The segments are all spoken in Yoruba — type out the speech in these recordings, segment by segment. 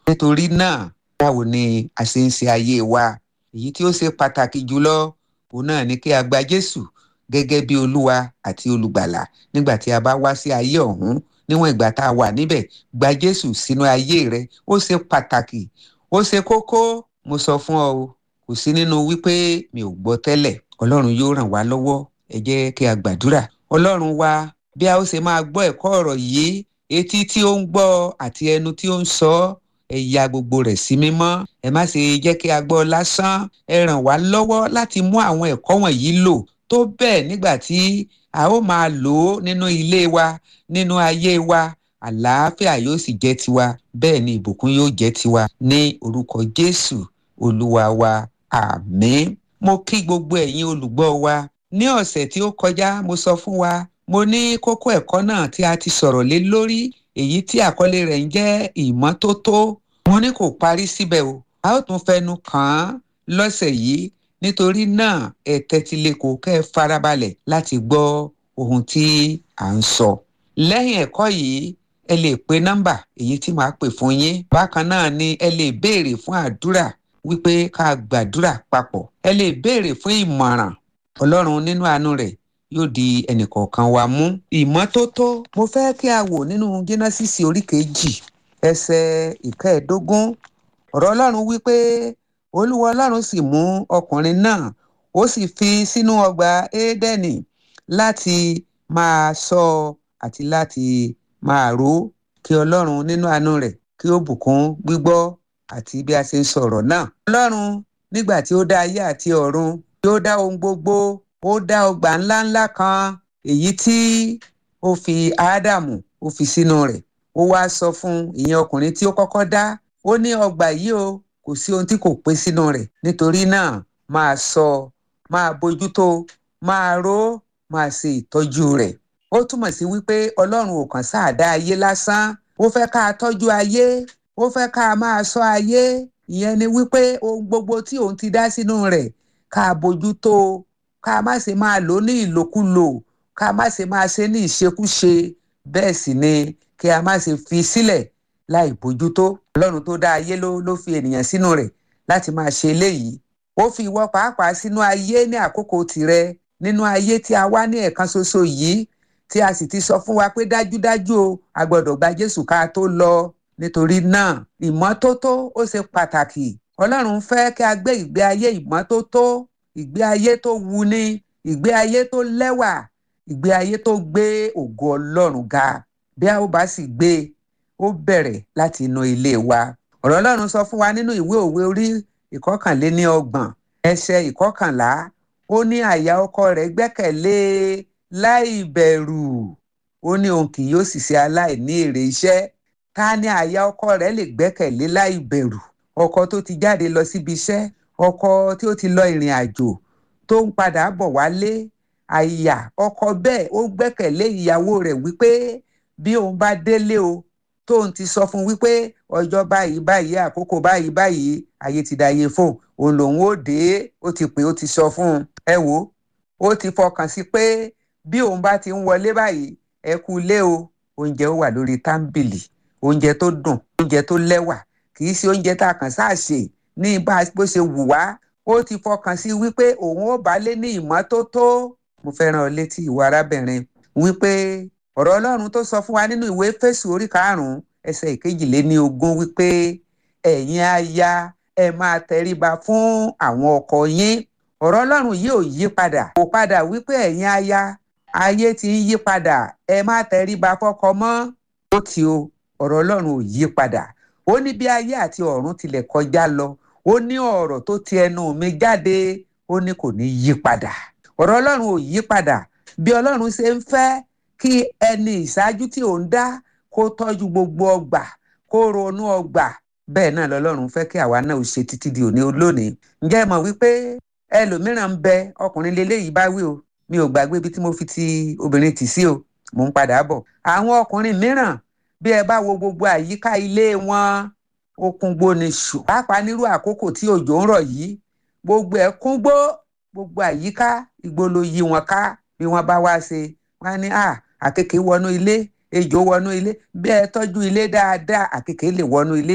nítorí náà báwo ni a ṣe ń ṣe ayé wa èyí tí ó ṣe pàtàkì jùlọ òun náà ni kí a gba jésù gẹ́gẹ́ bí olúwa àti olùgbàlà nígbà tí a bá wá sí ayé ọ̀hún níwọ̀n ìgbà tá a wà níbẹ̀ gba jésù sínú ayé rẹ ó ṣe pàtàkì ó ṣe kókó mo sọ fún ọ o kò sí nínú wípé mi ò gbọ́ tẹ́lẹ̀ ọlọ́run yóò ràn wá lọ́wọ́ ẹ jẹ́ kí a gbàdúrà ọlọ́run wa bí a ó ṣe máa gbọ́ ẹ̀kọ́ ọ̀rọ̀ yìí etí tí ó ń gbọ́ àti ẹnu tí ó ń sọ ẹ ya gbogbo rẹ̀ sí mímọ́ ẹ má ṣe jẹ́ kí a gbọ́ lásán ẹ ràn wá lọ́wọ́ láti mú àwọn ẹ̀kọ́ wọ̀nyí lò tó bẹ́ẹ̀ nígbà tí a ó máa lò ó nínú ilé wa nínú ayé wa àlàáfíà yóò sì jẹ́ tiwa bẹ́ẹ̀ ni ìbùkún yóò jẹ́ tiwa ní orúkọ jésù olúwa wa àmín mo kí gbogbo ẹ̀yin olùgbọ́ wa ní ọ̀sẹ̀ tí ó kọjá mo sọ fún wa mo ní kókó ẹ̀kọ́ náà tí a ti sọ̀rọ̀ lé lórí èyí tí àkọlé rẹ̀ ń jẹ́ ìmọ́tótó mo ní kò parí síbẹ̀ o a ó tún fẹnu kàn án lọ́sẹ̀ yìí nítorí náà ẹ tẹ́tí lẹ́kọ̀ọ́ kẹ́ ẹ farabalẹ̀ láti gbọ́ ohun tí à ń sọ. lẹ́yìn ẹ̀kọ́ yìí ẹ lè pe nọ́mbà èyí tí màá pè fún yín bákan náà ni ẹ lè béèrè fún àdúrà wípé ká gbàdúrà papọ̀ ẹ lè béèrè fún ìmọ̀ràn ọlọ́run nínú àánú rẹ̀ yóò di ẹnìkọ̀ọ̀kan wa mú. ìmọ́tótó mo fẹ́ kí a wò nínú jẹ́nẹ́sìsì orí kejì ẹsẹ̀ ìkẹẹ̀ẹ́dógún ọ̀rọ̀ ọlọ́run wípé olúwa ọlọ́run sì mú ọkùnrin náà ó sì fi sínú ọgbà édẹ́nì láti máa ṣọ́ àti láti máa ró kí ọlọ́run nínú àánú rẹ̀ kí ó bùkún gbígbọ́ àti bí a ṣe ń sọ̀rọ̀ náà. ọlọ́run nígbà tí ó dá ayé àti ọ̀run tí ó dá ohun gbogbo ó dá ọgbà ńláńlá kan èyí tí ó fi ádámù ó fi sínú rẹ̀ ó wá sọ fún ìyẹn ọkùnrin tí ó kọ́kọ́ dá ó ní ọgbà yìí o kò sí ohun tí kò pé sínú rẹ̀ nítorí náà máa ṣọ́ máa bójútó máa ró máa ṣe ìtọ́jú rẹ̀ ó túmọ̀ sí wípé ọlọ́run ò kàn sáà dá ayé lásán ó fẹ́ ká tọ́jú ayé ó fẹ́ ká máa ṣọ́ ayé ìyẹn ni wípé ohun gbogbo tí òun ti dá sínú rẹ̀ ká bójútó ká má ṣe máa lò ní ìlòkulò ká má ṣe máa ṣe ní ìṣekúṣe bẹ́ẹ̀ sì ni kí a má ṣe fi sílẹ̀ láì bójútó ọlọ́run tó dá ayé ló ló fi ènìyàn sínú rẹ̀ láti máa ṣe eléyìí ó fi ìwọ pàápàá sínú ayé ní àkókò tirẹ̀ nínú ayé tí a wá ní ẹ̀kan ṣoṣo yìí tí a sì ti sọ fún wa pé dájúdájú o a gbọ́dọ̀ gba jésù ká tó lọ nítorí náà ìmọ́tótó ó ṣe pàtàkì ọlọ́run fẹ́ kí a gbé ìgbé ayé ìmọ́tótó ìgbé ayé tó wuni ìgbé ayé tó lẹ́wà ìgbé ayé tó gbé ògo ọlọ́run ga bí a ó bá sì gbé ó bẹ̀rẹ̀ láti inú ilé wa ọ̀rọ̀ ọlọ́run sọ fún wa nínú ìwé òwe orí ìkọkànléní ọgbọ̀n ẹsẹ̀ ìkọkànlá ó ní àyà ọkọ rẹ̀ gbẹ́kẹ̀lé láì bẹ̀rù ó ní òun kì yóò sì ṣe aláìní èrè iṣẹ́ ta ni àyà ọkọ rẹ̀ lè gbẹ́kẹ̀lé láì bẹ̀rù ọkọ tó ti jáde lọ síbi iṣẹ́ ọkọ tí ó ti lọ ìrìn àjò tó ń padà bọ̀ wálé àyà ọkọ bẹ́ẹ̀ ó gbẹ́kẹ̀lé ìyàwó rẹ̀ wípé bí òun bá délé o tóun ti sọ fún wípé ọjọ́ báyìí báyìí àkókò báyìí báyìí ayé ti dàyè fóun òun lòun ó dé ó ti pè ó ti sọ fún un ẹ wò ó ti fọkàn sí pé bí òun bá ti ń wọlé báyìí ẹ kú ilé o oúnjẹ ó wà lórí tábìlì oúnjẹ tó dùn oúnjẹ tó lẹ́wà kì í ṣe oúnjẹ tá a kàn sáà ṣe ní bá bó ṣe wù wá ó ti fọkàn sí wípé òun ó bá lé ní ìmọ́tótó mo fẹ́ràn ọ létí ìwà arábìnrin wípé ọ̀rọ̀ ọlọ́run tó sọ fún wa nínú ìwé fésù orí karùn-ún ẹsẹ̀ ìkejìléní ogún wípé ẹ̀yin aya ẹ máa tẹríba fún àwọn ọkọ yín ọ̀rọ̀ ọlọ́run yìí ò yí padà kò padà wípé ẹ̀yin aya ayé ti ń yí padà ẹ má tẹríba fọ́kọ mọ́ ó ti o ọ̀rọ̀ ọlọ́run ò yí padà ó ní bí ayé àti ọ̀run tilẹ̀ kọjá lọ ó ní ọ̀rọ̀ tó ti ẹnu mi jáde ó ní kò ní yí padà ọ̀rọ̀ ọlọ́run ò yí padà bí ọlọ́run ṣe ń fẹ́ kí ẹni ìṣáájú tí ò ń dá kó tọ́jú gbogbo ọgbà kó ronú ọgbà bẹ́ẹ̀ náà lọ́lọ́run fẹ́ kí àwa náà ṣe títí di òní olónìí ǹjẹ́ ẹ mọ̀ wípé ẹlòmíràn ń bẹ ọkùnrin leléyìí bá wí o mi ò gbàgbé ibi tí mo fi ti obìnrin tì sí o mò ń padà bọ̀ àwọn ọkùnrin mìíràn bí ẹ bá wo gbogbo àyíká ilé wọn ó kún gbó ni ṣù pàápàá nírú àkókò tí òjò ń rọ̀ yìí gbogbo ẹ̀ kún gbó gbogbo àyíká igbó ló yí wọn ká bí wọ́n bá wá ṣe wọ́n á ní à àkekèé wọnú ilé ejò wọnú ilé bí ẹ tọ́jú ilé dáadáa àkekèé lè wọnú ilé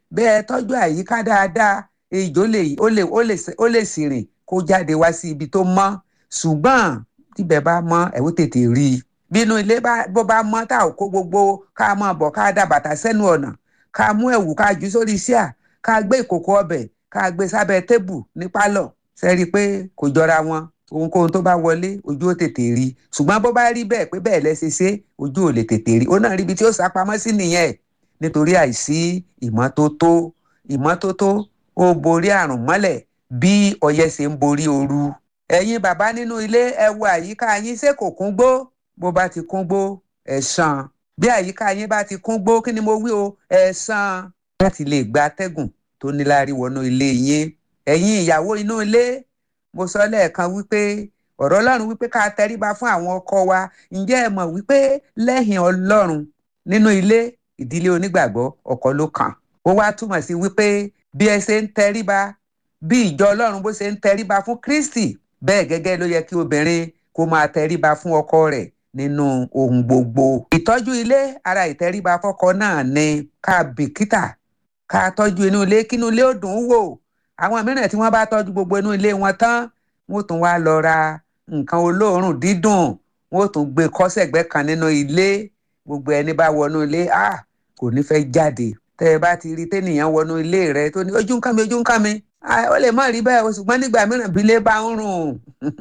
bẹ́ẹ̀ tọ́jú àyíká dáadáa ejò lè ó lè ó lè ó lè sì rìn kó jáde wá sí ibi tó mọ́ ṣùgbọ́n tíbẹ̀ bá mọ́ ẹ̀ ó tètè rí i bínú ilé bó bá mọ́ tá ò kó gbogbo ká mọ́ bọ̀ ká dá bàtà sẹ́nu ọ̀nà ká mú ẹ̀wù ká jù sórí síà ká gbé ìkòkò ọbẹ̀ ká gbé sábẹ́ tébù ní pálọ̀ sẹ́rí pé kò jọra wọn ohunkóhun tó bá wọlé ojú ó tètè rí i ṣùgbọ́n bó bá rí bẹ́ẹ̀ pé bẹ́ẹ̀ lẹ́sẹ̀ ṣe ojú ò lè tètè rí i ó náà rí ibi tí ó sá pamọ́ sí nìyẹn nítorí àìsí ìmọ́tótó ìmọ́tótó ó borí àrùn mọ́lẹ̀ bí ọyẹ́ ṣe ń borí ooru ẹ̀yin bàbá nínú ilé ẹ wo àyíká yín ṣé kò kún gbó bó bá ti kún gbó ẹ ṣàn bí àyíká yín bá ti kún gbó kí ni mo wí o ẹ ṣàn láti lè gba atẹ́gùn tó níláárí wọnú ilé yín ẹ̀yin ìyàwó inú ilé mo sọ lẹ́ẹ̀kan wípé ọ̀rọ̀ ọlọ́run wípé ká tẹríba fún àwọn ọkọ wa ǹjẹ́ ẹ mọ̀ wípé lẹ́yìn ọlọ́run nínú ilé ìdílé onígbàgbọ́ ọkọ ló kàn ó wá túmọ̀ sí wípé bí ẹ ṣe ń tẹríba bí ìjọ ọlọ́run bó ṣe ń tẹríba fún kristi bẹ́ẹ̀ gẹ́gẹ́ ló yẹ kí obìnrin kó máa tẹríba fún ọkọ rẹ̀ nínú ohun gbogbo. ìtọ́jú ilé ara ìtẹríba fọ́kọ náà ni ká bìkítà ká tọ́jú inú ilé kínú ilé ó dùn ún wò àwọn mìíràn tí wọ́n bá tọ́jú gbogbo inú ilé wọn tán wọ́n tún wá lọ ra nǹkan olóòórùn dídùn wọ́n tún gbé kọ́sẹ̀gbẹ́ kan nínú ilé gbogbo ẹni bá wọnú ilé ah kò ní fẹ́ jáde tẹ́ ẹ bá ti rí tẹ́nìyàn wọnú ilé rẹ tó ní ojú ń kàn mí ojú ń kàn mí ó lè má rí bẹ́ẹ̀ o ṣùgbọ́n nígbà mìíràn bí ilé bá ń rùn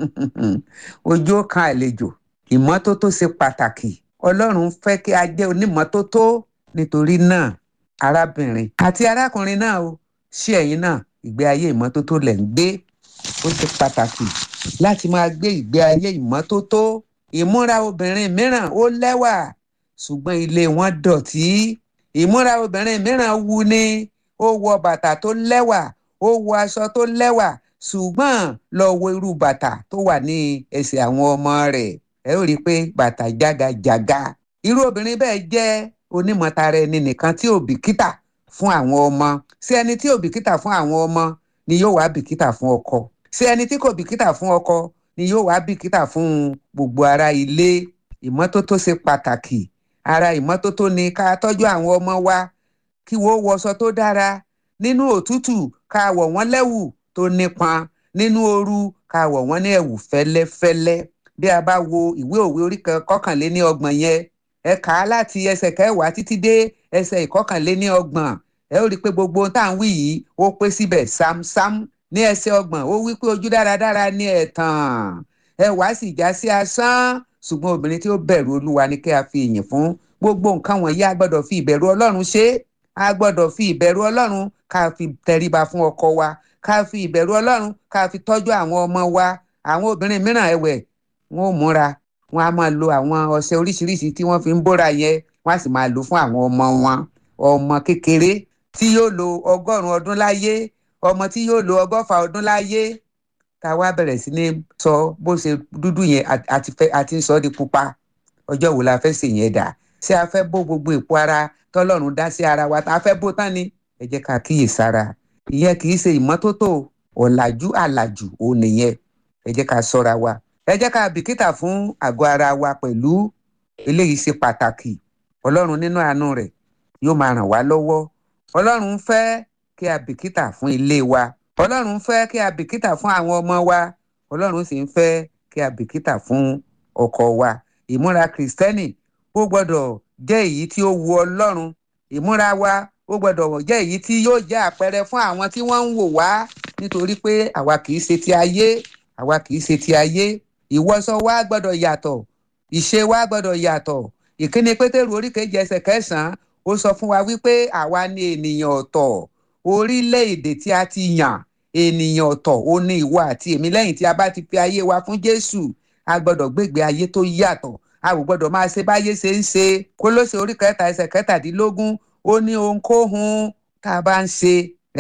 ojú ó kan àlejò ìmọ́tótó ṣe pàtàkì ọlọ́run fẹ́ kí a jẹ́ onímọ́tótó nítorí náà arábìnrin àti arákùnrin náà o ṣé ẹ̀yin náà ìgbé ayé ìmọ́tótó lẹ̀ ń gbé ó ṣe pàtàkì láti máa gbé ìgbé ayé ìmọ́tótó ìmúra obìnrin mìíràn ó lẹ́wà ṣùgbọ́n ilé wọn dọ̀tí ìmúra obìnrin mìíràn wu ni ó wọ bàtà tó lẹ́wà ó wọ aṣọ tó lẹ́wà ṣùgbọ́n lọ wo irú bàtà tó wà ní ẹsẹ̀ àwọn ọmọ rẹ̀ ẹ ó rí i pé bàtà jágajàga irú obìnrin bẹ́ẹ̀ jẹ́ onímọ̀tara ẹni nìkan tí ò bìkítà fún àwọn ọmọ sí ẹni tí ò bìkítà fún àwọn ọmọ ni yóò wá bìkítà fún ọkọ sí ẹni tí kò bìkítà fún ọkọ ni yóò wá bìkítà fún gbogbo ará ilé ìmọ́tótó ṣe pàtàkì ara ìmọ́tótó ni ká tọ́jú àwọn ọmọ wa kí wọ́n wọṣọ tó dára nínú òtútù ká wọ̀ wọ́n lẹ́wù tó nípọn nínú ooru ká wọ̀ wọ́n ní ẹ̀wù fẹ́lẹ́fẹ́lẹ́ bí a bá wo ìwé òwe orí kọkànléní ọgbọ̀n yẹn ẹ kà á láti ẹsẹ̀ kẹwàá títí dé ẹsẹ̀ ìkọkànléní ọgbọ̀n ẹ ó rí i pé gbogbo ohun tá à ń wí yìí ó pé síbẹ̀ sámsám ní ẹsẹ̀ ọgbọ̀n ó wí pé ojú dáradára ní ẹ̀tàn ẹwà sì já sí asán ṣùgbọ́n obìnrin tí ó bẹ̀rù olúwa ni kí a fi ìyìn fún gbogbo nǹkan wọ̀nyí a gbọ́dọ̀ fi ìbẹ̀rù ọlọ́run ṣe é a gbọ́dọ̀ fi ìbẹ̀rù ọlọ́run ká fi tẹríba fún ọkọ wa ká fi ìbẹ̀rù ọlọ́run ká fi tọ́jú àwọn ọmọ wa àwọn obìnrin mìíràn ẹ̀wẹ̀ wọn ò múra wọn a máa lo àwọn ọṣẹ oríṣiríṣi tí wọ́n fi ń bóra yẹn wọ́n á sì máa lò fún àwọn ọmọ wọn ọmọ kékeré tí yóò lo ọgọ́rùn-ún ọdún láyé ọmọ tí yóò lo ọgọ́fà ọdún láyé tá a wá bẹ̀rẹ̀ sí ní sọ bó ṣe dúdú yẹn àti ń sọ ọ́ di pupa ọjọ́ wo la fẹ́ ṣe yẹn dà ṣé a fẹ́ bó gbogbo èpo ara tọ́lọ́run dá sí ara wa tá a fẹ́ bó tán ni ẹ jẹ́ ká kíyèsára ìyẹn kì í ṣe ìmọ́tótó ọ̀làjú àlàjù òun nìyẹn ẹ jẹ́ ká ṣọ́ra wa ẹ jẹ́ ká bìkítà fún àgọ́ ara wa pẹ̀lú eléyìí ṣe pàtàkì ọlọ́run nínú àánú rẹ̀ yóò máa ràn wá lọ́wọ́ ọlọ́run fẹ́ kí a bìkítà fún ilé wa ọlọ́run fẹ́ kí a bìkítà fún àwọn ọmọ wa ọlọ́run sì ń fẹ́ kí a bìkítà fún ọkọ wa ìmúra kìrìsìtẹ́nì ó gbọ́dọ̀ jẹ́ èyí tí ó wu ọlọ́run ìmúra wa ó gbọ́dọ̀ jẹ́ èyí tí yóò jẹ́ àpẹẹrẹ fún àwọn tí wọ́n ń wò wá nítorí pé àwa kì í ṣe ti ayé àwa kì í ṣe ti ayé ìwọṣọ wa gbọ́dọ̀ yàtọ̀ ìṣe wa gbọ́dọ̀ yàtọ̀ ìkíni pétérù oríkejì ẹsẹ̀ kẹsàn-án ó sọ fún wa wípé àwa ni ènìyàn ọ̀tọ̀ orílẹ̀-èdè tí a ti yàn ènìyàn ọ̀tọ̀ ó ní ìwọ àti èmi lẹ́yìn tí a bá ti fi ayé wa fún jésù a gbọ́dọ̀ gbégbé ayé tó yàtọ̀ a kò gbọ́dọ̀ máa ṣe báyé ṣe ń ṣe kólóṣè orí kẹta ẹsẹ̀ kẹtàdínlógún ó ní ohunkóhun tá a bá ń ṣe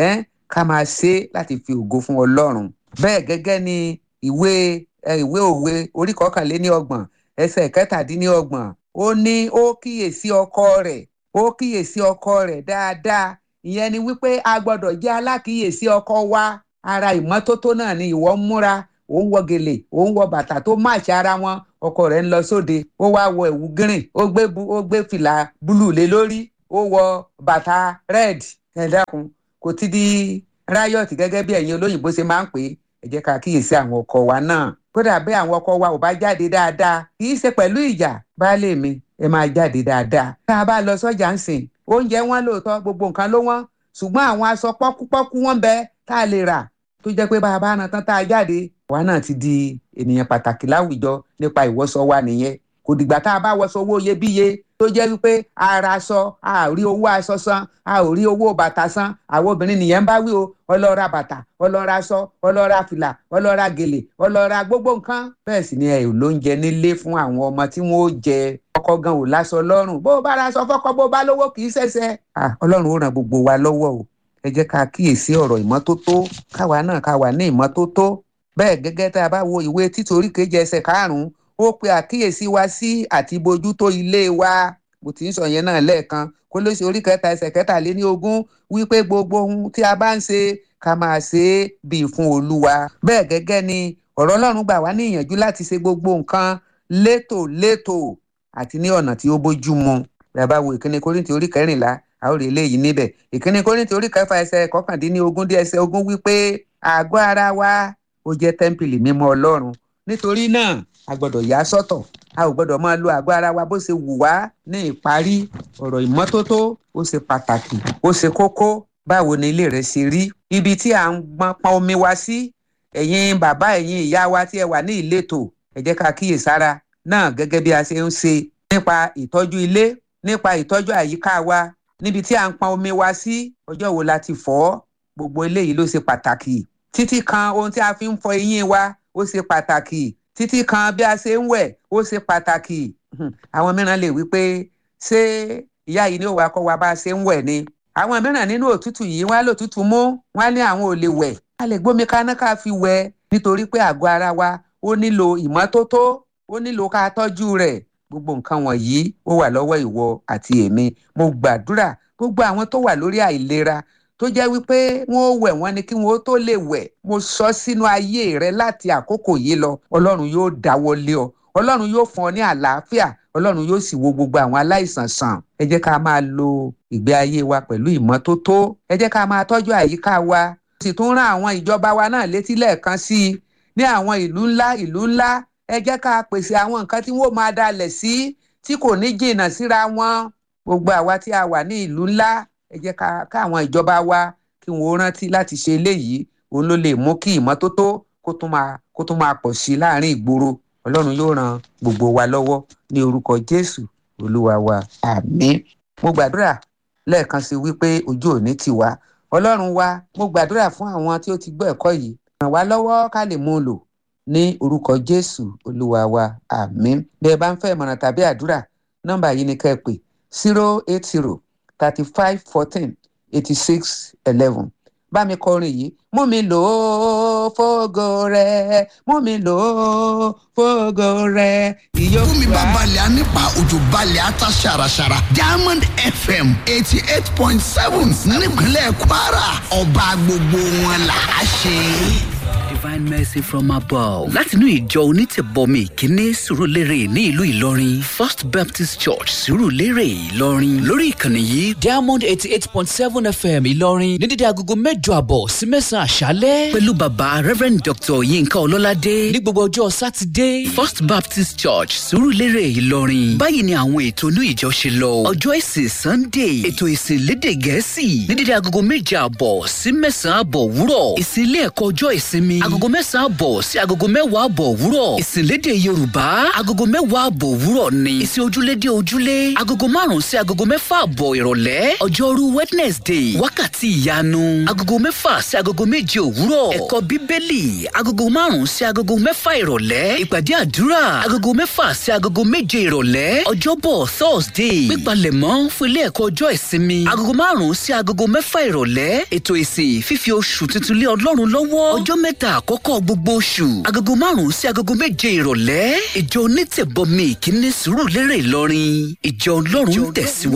ká máa ṣe láti fi ògo fún ọlọ́run bẹ́ẹ̀ gẹ́gẹ́ ni ìwé ìwé òwe orí kọkànléní ọgbọ̀n ẹsẹ̀ kẹtàdínlọ́gbọ̀n ó ní ó kíyèsí ọkọ rẹ̀ ó kíyèsí ọkọ rẹ̀ dáadáa ìyẹn ni wípé a gbọ́dọ̀ jẹ́ alákìyèsí ọkọ wa ara ìmọ́tótó náà ni ìwọ ń múra ò ń wọ gèlè ò ń wọ bàtà tó máàṣì ara wọn ọkọ rẹ̀ ń lọ sóde ó wá wọ ẹ̀wù green ó gbé ó gbé fìlà búlù lé lórí ó wọ bàtà red ẹ dákun kò ti di riot gẹ́gẹ́ bí ẹ̀yin olóyìnbó ṣe máa ń pè é ẹ jẹ́ ká kíyèsí àwọn ọkọ wa náà kódà bí àwọn ọkọ wa ò bá jáde dáadáa kì í ṣe pẹ̀lú ìjà baálé mi ẹ máa jáde dáadáa tá a bá lọ sọ́jà ń sìn oúnjẹ wọn lóòótọ́ gbogbo nǹkan ló wọ́n ṣùgbọ́n àwọn aṣọ pọ́kúpọ́kú wọn bẹ tá a lè rà tó jẹ́ pé bá a bá ran tán tá a jáde àwa náà ti di ènìyàn pàtàkì láwùjọ nípa ìwọṣọ wa nìyẹn kò dìgbà tá a bá wọṣọ owó iyebíye tó jẹ́ wípé ara aṣọ a ò rí owó aṣọ san a ò rí owó bàtà san àwọn obìnrin nìyẹn ń bá wí o ọlọ́ra bàtà ọlọ́ra aṣọ ọlọ́ra fìlà ọlọ́ra gèlè ọlọ́ra gbogbo nǹkan bẹ́ẹ̀ sì ni ẹ ò lóúnjẹ nílé fún àwọn ọmọ tí wọ́n ó jẹ ọkọ gan ò láṣọ lọ́rùn bó bá ra aṣọ fọ́kọ bó bá lówó kì í ṣẹ̀ṣẹ̀ ọlọ́run ó ràn gbogbo wa lọ́wọ́ o ẹ jẹ́ ká kíyèsí ọ̀rọ̀ ìmọ́tótó káwa náà ká wà ní ìmọ́tótó bẹ́ẹ̀ gẹ́gẹ́ tá a bá wo ìwé títorí kejì ẹsẹ̀ karùn-ún ó pe àkíyèsí wa sí àti bójútó ilé wa mo ti ń sọ yẹn náà lẹ́ẹ̀kan kó ló ṣe orí kẹta ẹsẹ̀ kẹtàléní ogún wípé gbogbo ohun tí a bá ń ṣe ká máa ṣe é bíi fún olúwa bẹ́ẹ̀ gẹ́gẹ́ ni ọ̀rọ̀ ọlọ́run gbà wá ní ìyànjú láti ṣe gbogbo nǹkan létòlétò àti ní ọ̀nà tí ó bójú mu bí a bá wo ìkíni kórìntì orí kẹrìnlá a ó rí eléyìí níbẹ̀ ìkíni kórìntì orí kẹfà ẹsẹ̀ kọkàndínlógún dé ẹsẹ̀ ogún wípé àgọ́ ara wa ó jẹ́ tẹ́ḿpìlì mímọ́ ọlọ́run nítorí náà a gbọ́dọ̀ yà sọ́tọ̀ a ò gbọ́dọ̀ máa lo àgọ́ ara wa bó ṣe wù wá ní ìparí ọ̀rọ̀ ìmọ́tótó ó ṣe pàtàkì ó ṣe kókó báwo ni ilé rẹ ṣe rí ibi tí à ń gbọ́n pọn omi wa sí ẹ̀yin bàbá ẹ̀yin ìyá wa tí ẹ wà ní ìletò ẹ jẹ́ ká kíyèsára náà gẹ́gẹ́ bí a ṣe ń ṣe nípa ìtọ́jú ilé nípa ìtọ́jú àyíká wa níbi tí à ń pọn omi wa sí ọjọ́ wo la ti fọ̀ gbogbo eléyìí ló ṣe pàtàkì títí kan ohun tí a fi ń fọ eyín wa ó ṣe pàtàkì títí kan bí a ṣe ń wẹ̀ ó ṣe pàtàkì àwọn mìíràn lè wí pé ṣé ìyá yìí ni ó wá kọ́ wa bá a ṣe ń wẹ̀ ni àwọn mìíràn nínú òtútù yìí wọ́n á lò tútù mú wọ́n á ní àwọn ò lè wẹ̀ a lè gbómi kaná ká fi wẹ̀ nítorí pé àgọ́ ara wa ó nílò ìmọ́tótó ó nílò ká tọ́jú rẹ̀ gbogbo nǹkan wọ̀nyí ó wà lọ́wọ́ ìwọ àti èmi mo gbàdúrà gbogbo àwọn tó wà lórí àìlera tó jẹ́ wípé wọ́n ó wẹ̀ wọ́n ni kí wọ́n ó tó lè wẹ̀ mo sọ sínú ayé rẹ láti àkókò yìí lọ ọlọ́run yóò dáwọ́ lé ọ ọlọ́run yóò fún ọ ní àlàáfíà ọlọ́run yóò sì wo gbogbo àwọn aláìsàn sàn ẹ jẹ́ ká máa lo ìgbé ayé wa pẹ̀lú ìmọ́tótó ẹ jẹ́ ká máa tọ́jú àyíká wa sì tún rán àwọn ìjọba wa náà létí lẹ́ẹ̀kan sí i ní àwọn ìlú ńlá ìlú ńlá ẹ jẹ́ ká pèsè àwọn nǹkan tí wọ́n máa dalẹ̀ sí tí kò ní jìnnà síra wọn gbogbo àwa tí a wà ní ìlú ńlá ẹ jẹ́ ká káwọn ìjọba wa kí wọ́n rántí láti ṣe eléyìí òun ló lè mú kí ìmọ́tótó kó tún máa kó tún máa pọ̀ sí láàrin ìgboro ọlọ́run yóò ran gbogbo wa lọ́wọ́ ní orúkọ jésù olúwa wa àmín mo gbàdúrà lẹ́ẹ̀kan sí wípé ojú òní ti wá ọlọ́run wa mo gbàdúrà fún àwọn tí ó ti gbọ́ ẹ̀kọ́ yìí ràn wá lọ́wọ́ ká lè mú un lò ní orúkọ jésù olúwa wa àmín bí ẹ bá ń fẹ́ ìmọ̀ràn tàbí àdúrà nọ́mbà yìí ni ká ẹ pè zero eight zero thirty five fourteen eighty six eleven bá mi kọrin yìí mú mi lò ó fógo rẹ mú mi lò ó fógo rẹ ìyókù fún mi bá balẹ̀ á nípa òjò balẹ̀ á ta ṣàràṣàrà diamond fm eighty eight point seven nípínlẹ̀ kwara ọba gbogbo wọn là á ṣe. divine mercy from above. látinú ìjọ onítẹ̀bọmi ìkíní sùrùlérè ní ìlú ìlọrin first baptist church sùrùlérè ìlọrin lórí ìkànnì yìí diamond eighty eight point seven fm ìlọrin ní dídí agogo mẹ́jọ àbọ̀ sí mẹ́sàn-án àṣálẹ́. pẹ̀lú bàbá reverend dr yinka ọlọ́ládé ní gbogbo ọjọ́ sátidé first baptist church sùrùlérè ìlọrin. báyìí ni àwọn ètò inú ìjọ ṣe lọ ọjọ́ ìsìn sunday ètò ìsìn lédè gẹ̀ẹ́sì ní dídí agogo méje àbọ̀ sí mẹ́sàn-án àbọ̀ wúrọ̀ ìsìn ilé ẹ̀kọ́ ọjọ́ ìsinmi agogo mẹ́sàn-án àbọ̀ sí agogo mẹ́wàá àbọ̀ òwúrọ̀ ìsìnlédè yorùbá agogo mẹ́wàá àbọ̀ òwúrọ̀ ni ìsìn ojúlédè ojúlé agogo márùn-ún sí agogo mẹ́fà àbọ̀ ìrọ̀lẹ́ ọjọ́rú wednesday wákàtí ìyanu agogo mẹ́fà sí agogo méje òwúrọ̀ ẹ̀kọ́ bíbélì agogo márùn-ún sí agogo mẹ́fà ìrọ̀lẹ́ ìpàdé àdúrà agogo mẹ́fà sí agogo méje ìrọ̀lẹ́ ọjọ́bọ̀ thursday pípalẹ̀mọ́ fún ilé ẹ̀kọ́ ọjọ́ ìsinmi agogo márùn-ún sí agogo mẹ́fà ìrọ̀lẹ́ ètò ìsìn fífi oṣù tuntun lé ọlọ́run lọ́wọ́ ọjọ́ mẹ́ta àkọ́kọ́ gbogbo oṣù agogo márùn-ún sí agogo méje ìrọ̀lẹ́ ìjọ onítẹ̀bọmi ìkíní sùúrù lérè ìlọrin ìjọ ọlọ́run tẹ̀síwájú.